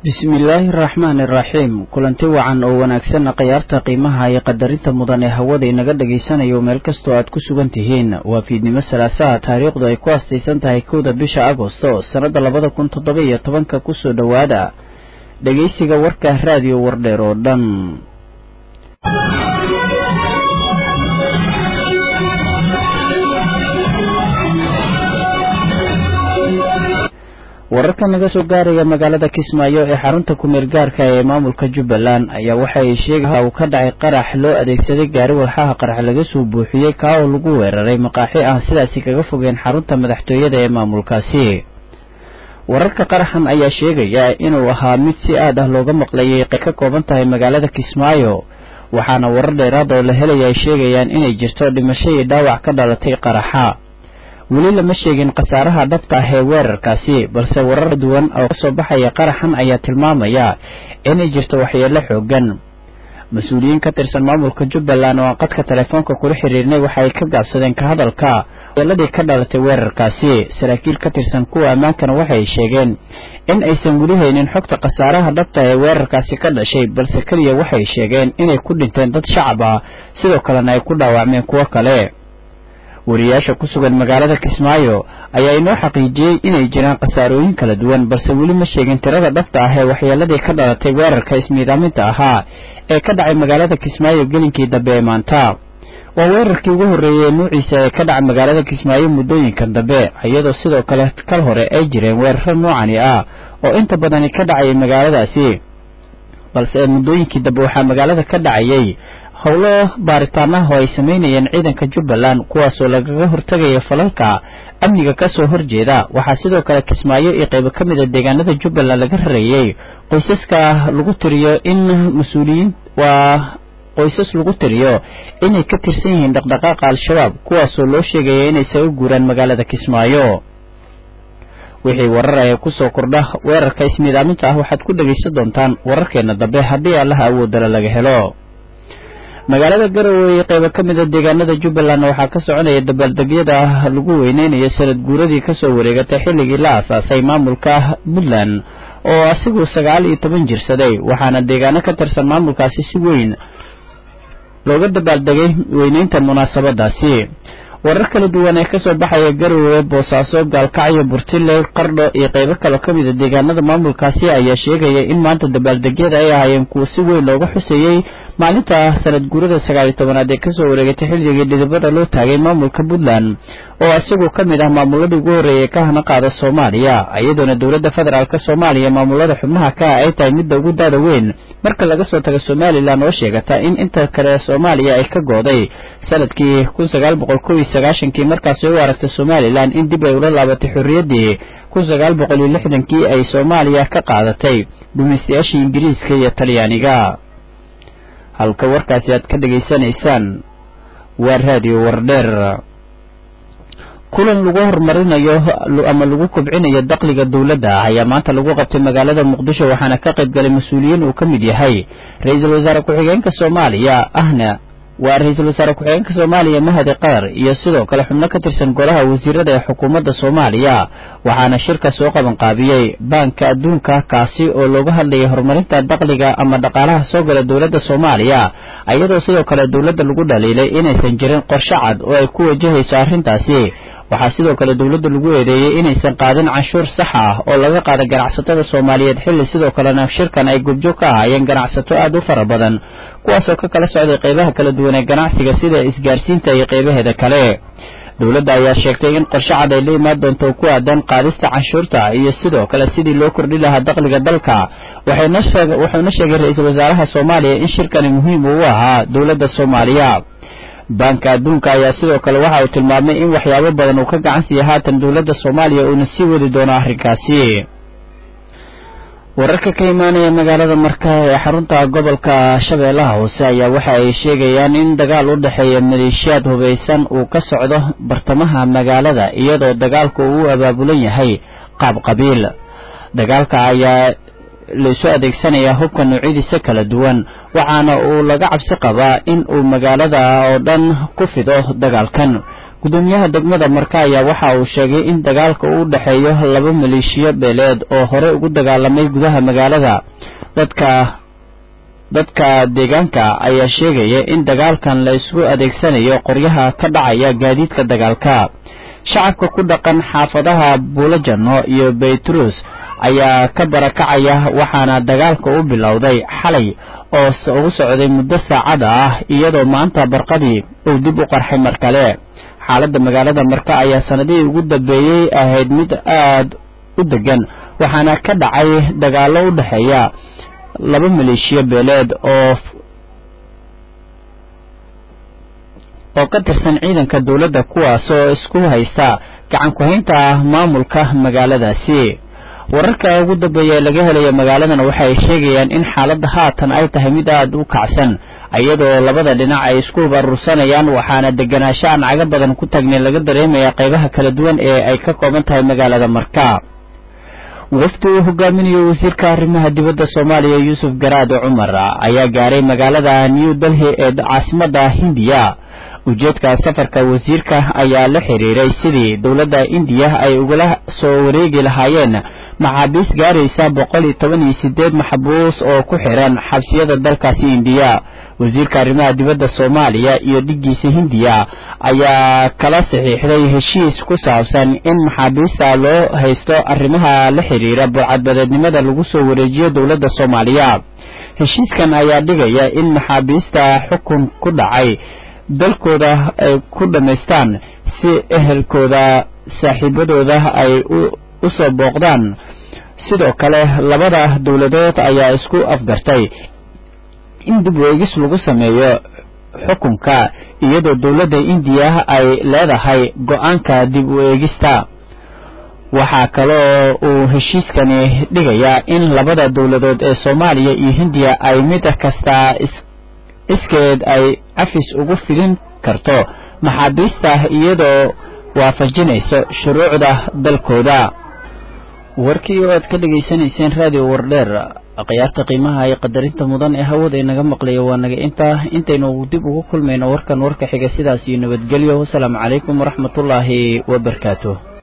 bismillaahi araxmaani iraxiim kulanti wacan oo wanaagsanna khayaarta qiimaha iyo qadarinta mudan ee hawada inaga dhagaysanayo meel kastoo aad ku sugan tihiin waa fiidnimo salaasaha taariikhdu ay ku astaysan tahay kowda bisha agosto sannadda labada kun toddoba iyo tobanka kusoo dhowaada dhegaysiga warka raadiyo wardheer oo dhan wararka naga soo gaaraya magaalada kismaayo ee xarunta kumeel gaarka ee maamulka jubbaland ayaa waxa ay sheegaya uu ka dhacay qarax loo adeegsaday gaari walxaha qarax laga soo buuxiyey kaa oo lagu weeraray maqaaxi aan sidaasi kaga fogeen xarunta madaxtooyada ee maamulkaasi wararka qaraxan ayaa sheegaya inuu ahaa mid si aad ah looga maqlayay ka kooban tahay magaalada kismaayo waxaana warar dheeraad oo la helaya ay sheegayaan inay jirto dhimasho iyo dhaawac ka dhalatay qaraxa weli lama sheegin khasaaraha dhabta ah ee weerarkaasi balse warar duwan oo kasoo baxaya qaraxan ayaa tilmaamaya inay jirto waxyeelo xoogan mas-uuliyiin ka tirsan maamulka jubbaland oo aan qadka telefoonka kula xiriirnay waxa ay ka gaabsadeen ka hadalka waxyeeladii ka dhalatay weerarkaasi saraakiil ka tirsan kuwa ammaankana waxay sheegeen in aysan weli haynin xogta khasaaraha dhabta ee weerarkaasi ka dhashay balse keliya waxay sheegeen inay ku dhinteen dad shacab ah sidoo kalena ay ku dhaawacmeen kuwo kale wariyaasha ku sugan magaalada kismaayo ayaa inoo xaqiijiyey inay jiraan khasaarooyin kala duwan balse weli ma sheegin tirada dhabta ah ee waxyeeladii ka dhalatay weerarka ismiidaaminta ahaa ee ka dhacay magaalada kismaayo gelinkii dambe ee maanta waa weerarkii ugu horreeyey ee nuuciisa ee ka dhacay magaalada kismaayo muddooyinkan dambe iyadoo sidoo kale kal hore ay jireen weeraro noocani ah oo inta badani ka dhacayay magaaladaasi balse muddooyinkii dambe waxaa magaalada ka dhacayay howlo baaritaanaha oo ay samaynayeen ciidanka jubbaland kuwaasoo lagaga hortegaya falalka amniga kasoo horjeeda waxaa sidoo kale kismaayo iyo qaybo ka mid a deegaanada jubbaland laga rareeyey qoysaska lagu tiriyo in mas-uuliyiin waa qoysas lagu tiriyo inay ka tirsan yihiin dhaqdhaqaaqa al-shabaab kuwaasoo loo sheegaya inay isaga guuraan magaalada kismaayo wixii warar ee kusoo kordha weerarka ismiidaaminta ah waxaad ku dhegaysan doontaan wararkeena dambe haddii allaha awoodala laga helo magaalada garowe iyo qaybo ka mid a deegaanada jubbaland waxaa ka soconaya dabaaldegyada lagu weyneynayo sanad guuradii kasoo wareegatay xilligii la aasaasay maamulka puntland oo asigu sagaal iyo toban jirsaday waxaana deegaano ka tirsan maamulkaasi si weyn looga dabaaldegay weyneynta munaasabadaasi warar kala duwan ee kasoo baxaya garowe boosaaso gaalkacyo burtile qardho iyo qaybo kaloo ka mid a deegaanada maamulkaasi ayaa sheegaya in maanta dabaaldegyada ay ahaayeen kuwa si weyn looga xuseeyey maalinta sanad guurada sagaal iyo tobanaad ee kasoo wareegatay xilligii dhidibada loo taagay maamulka puntland oo isagu ka mid ah maamuladii ugu horreeyay ka hana qaada soomaaliya iyadoona dowladda federaalk soomaaliya maamulada xubnaha ka ah ay tahay midda ugu daada weyn marka laga soo tago somalilan oo sheegata in inta kale soomaaliya ay ka gooday sanadkii kun sagaal boqol kow iyo sagaashankii markaasi u aragtay somalilan in dib ay ula laabatay xorriyaddii kun sagaal boqol iyo lixdankii ay soomaaliya ka qaadatay gumaystayaashii ingiriiska iyo talyaaniga halka warkaasi aad ka dhegaysanaysaan waa raadiyo wardheer kulan lagu horumarinayo ama lagu kobcinayo dakhliga dowladda ayaa maanta lagu qabtay magaalada muqdisho waxaana ka qayb galay mas-uuliyiin uu ka mid yahay ra-iisul wasaare ku-xigeenka soomaaliya ahna waa ra-iisul wasaare ku-xigeenka soomaaliya mahadi qatar iyo sidoo kale xubno ka tirsan golaha wasiirada ee xukuumadda soomaaliya waxaana shirka soo qaban qaabiyey baanka adduunka kaasi oo looga hadlayay horumarinta dakhliga ama dhaqaalaha soo gala dowladda soomaaliya iyadoo sidoo kale dowladda lagu dhaliilay inaysan jirin qorshe cad oo ay ku wajahayso arrintaasi waxaa sidoo kale dowladda lagu eedeeyey inaysan qaadin canshuur sax ah oo laga qaada ganacsatada soomaaliyeed xilli sidoo kalena shirkan ay gubjoog ka ahaayeen ganacsato aad u fara badan kuwaasoo ka kala socday qaybaha kala duwan ee ganacsiga sida isgaarsiinta iyo qaybaheeda kale dowladda ayaa sheegtay in qorshe cad ay la imaan doonto ku aadan qaadista canshuurta iyo sidoo kale sidii loo kordhi lahaa dakhliga dalka wuxuuna sheegay ra-iisul wasaaraha soomaaliya in shirkani muhiim uu ahaa dowladda soomaaliya baanka adduunka ayaa sidoo kale waxa uu tilmaamay in waxyaabo badan uu ka gacan siiya haatan dowladda soomaaliya uuna sii wadi doono arrinkaasi wararka ka imaanaya magaalada marka ee xarunta gobolka shabeellaha hoose ayaa waxa ay sheegayaan in dagaal u dhexeeya maleeshiyaad hubaysan uu ka socdo bartamaha magaalada iyadoo dagaalku uu u abaabulan yahay qaab qabiil dagaalka ayaa laisu adeegsanayaa hubka noocyadiisa kala duwan waxaana uu laga cabsi qabaa in uu magaalada oo dhan ku fido dagaalkan gudoomiyaha degmada marka ayaa waxa uu sheegay in dagaalka uu dhexeeyo laba maleeshiyo beeleed oo horey ugu dagaalamay gudaha magaalada dadka dadka deegaanka ayaa sheegaya in dagaalkan la isku adeegsanayo qoryaha ka dhacaya gaadiidka dagaalka shacabka ku dhaqan xaafadaha buulajano iyo baytruus ayaa ka barakacaya waxaana dagaalka u bilowday xalay oo ugu socday muddo saacada ah iyadoo maanta barqadii uu dib u qarxay mar kale xaaladda magaalada marka ayaa sanadihii ugu dambeeyey ahayd mid aad u degan waxaana ka dhacay dagaallo u dhexeeya laba maleeshiyo beeleed oo oo ka tirsan ciidanka dowladda kuwaasoo isku haysta gacan ku-haynta maamulka magaaladaasi wararka ugu dambeeya ee laga helaya magaaladan waxay sheegayaan in xaaladda haatan ay tahay mid aada u kacsan iyadoo labada dhinac ay isku barursanayaan waxaana deganaansho aan caga badan ku tagnay laga dareemaya qaybaha kala duwan ee ay ka kooban tahay magaalada marka wafdi uu hogaaminayo wasiirka arrimaha dibadda soomaaliya yuusuf garaade cumar ayaa gaaray magaalada new delhi ee caasimadda hindiya ujeedka safarka wasiirka ayaa la xiriiray sidii dowladda indiya ay ugala soo wareegi lahaayeen maxaabiis gaaraysa boqol iyo toban iyo sideed maxbuus oo ku xiran xabsiyada dalkaasi indiya wasiirka arrimaha dibadda soomaaliya iyo dhiggiisa hindiya ayaa kala saxiixday heshiis ku saabsan in maxaabiista loo haysto arrimaha la xiriira burcadbadeednimada lagu soo wareejiyo dowladda soomaaliya heshiiskan ayaa dhigaya in maxaabiista xukun ku dhacay dalkooda ay ku dhammaystaan si ehelkooda saaxiibadooda ay u soo booqdaan sidoo kale labada dowladood ayaa isku afgartay in dib u eegis lagu sameeyo xukunka iyadoo dowladda indiya ay leedahay go-aanka dib u eegista waxaa kaloo uu heshiiskani dhigayaa in labada dowladood ee soomaaliya iyo hindiya ay mid kasta iskeed ay cafis ugu fidin karto maxaabiista iyadoo waafajinayso shuruucda dalkooda warkii oo aad ka dhegaysanayseen raadiyo wardheer akhyaarta qiimaha iyo qadarinta mudan ee hawada inaga maqlaya waa naga intaa intaynu dib ugu kulmayno warkan warka xiga sidaas iyo nabadgelyo wasalaamu calaykum waraxmatullaahi wabarakaatu